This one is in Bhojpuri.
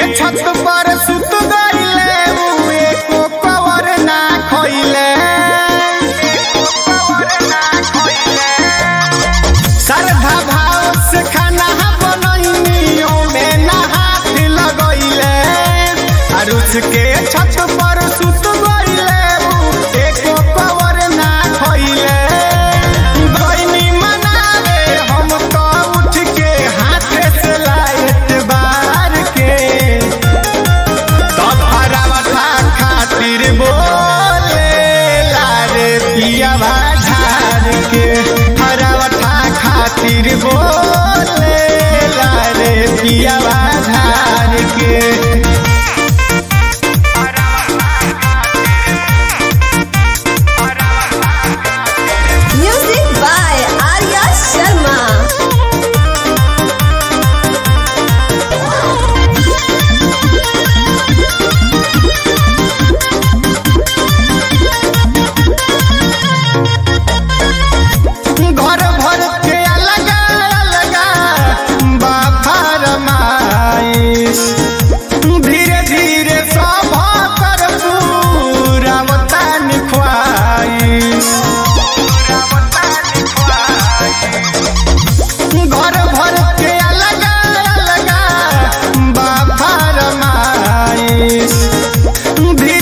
छत पर सुत गईले उ एको कवर ना खइले श्रद्धा भाव से खाना बनैनियो में ना हाथ लगैले अरुच के छत पर सुत गईले उ एको कवर ना खइले गईनी मनावे हम तो उठ के हाथे से लाइट बार के तब हरावता खातिर बोले लारे पिया झाड़ के हरावता खातिर बोले लारे पिया झाड़ के Music by Arya Sharma. घर भर के अलग अलग बाफर माइस धीरे धीरे सब कर पूरा वतन ख्वाइश घर भर के अलग अलग बाफर माइस धीरे